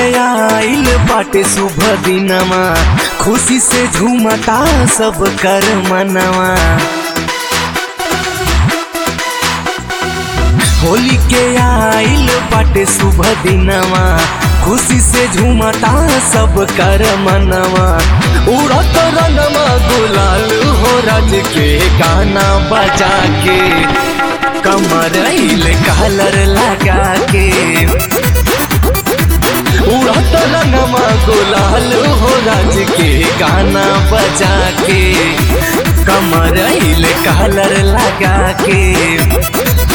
आइल बाटे शुभ दिनमा खुशी से झूमता सब कर मनवा होली के आइल बाटे शुभ दिनमा खुशी से झूमता सब कर मनवा उड़त रंगमा गुलाल हो राज के गाना बजा के कमर कलर लगा के उड़त रंगमा गुलाल हो राज के गाना बजा के कमर कलर लगा के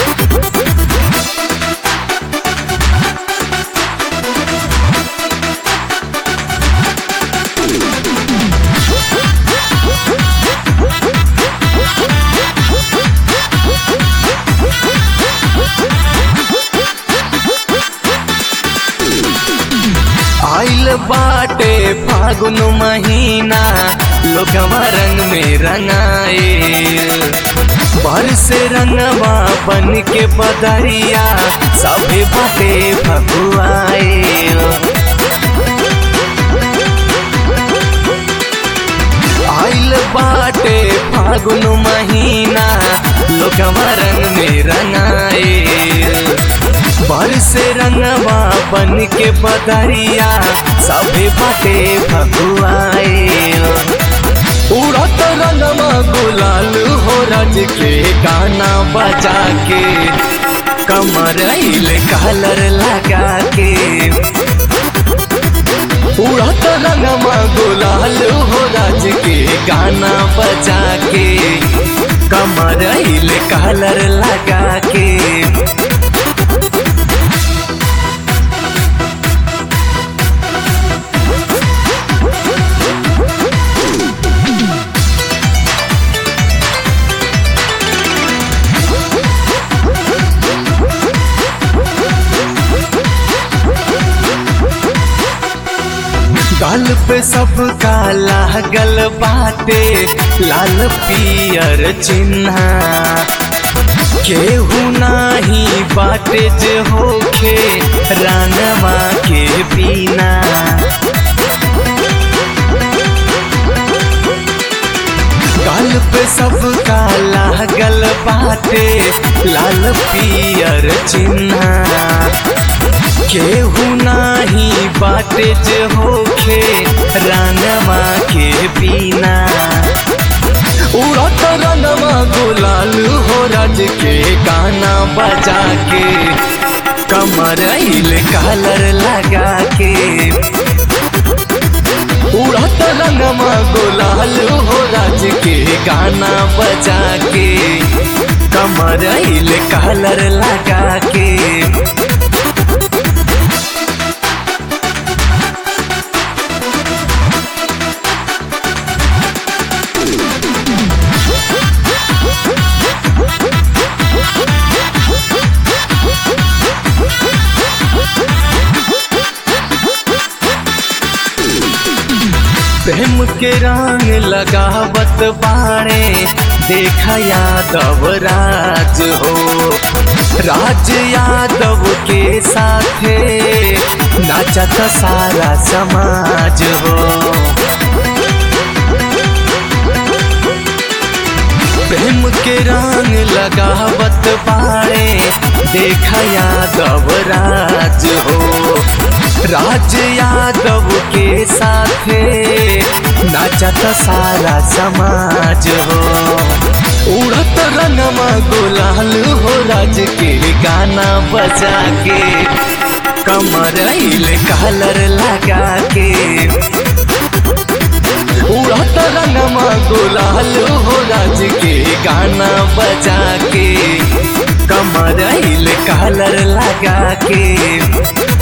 आइल बाटे फागुन महीना लोगवा रंग में रंगाए पर से रंगवा बन के बदरिया सभे बाटे भगुआए आइल बाटे फागुन महीना लोगवा रंग में रंगाए बर से रंगवा बन के बदरिया सभे बाटे भगुआए उड़त रंगवा गुलाल हो राज के गाना बजा के कमर कलर लगा के उड़त रंगवा गुलाल हो राज के गाना बजा के कमर कलर लगा के गाल पे सब काला गल बाटे लाल पियर चिन्ह केहू नाही बाटे जे होखे रानवा के पीना गाल पे सब काला गल बाटे लाल पियर चिन्ह केहू नाही बाटे जे होखे रानवा के पीना उड़त रनवा गुलाल हो राज के गाना बजा के कमर कलर लगा के उड़त रंगमा गुलाल हो राज के गाना बजा के कमर कलर लगा के प्रेम के रंग लगावत बाणे देखा यादव राज हो राज यादव के साथे नाचत सारा समाज हो प्रेम के रंग लगावत बाणे देखा यादव राज हो राज यादव के साथे नाचत सारा समाज हो उड़त रंगमा गुलाल हो राज के गाना बजा के कमर कलर लगा के उड़त रंगमा गुलाल हो राज के गाना बजा के कमर कलर लगा के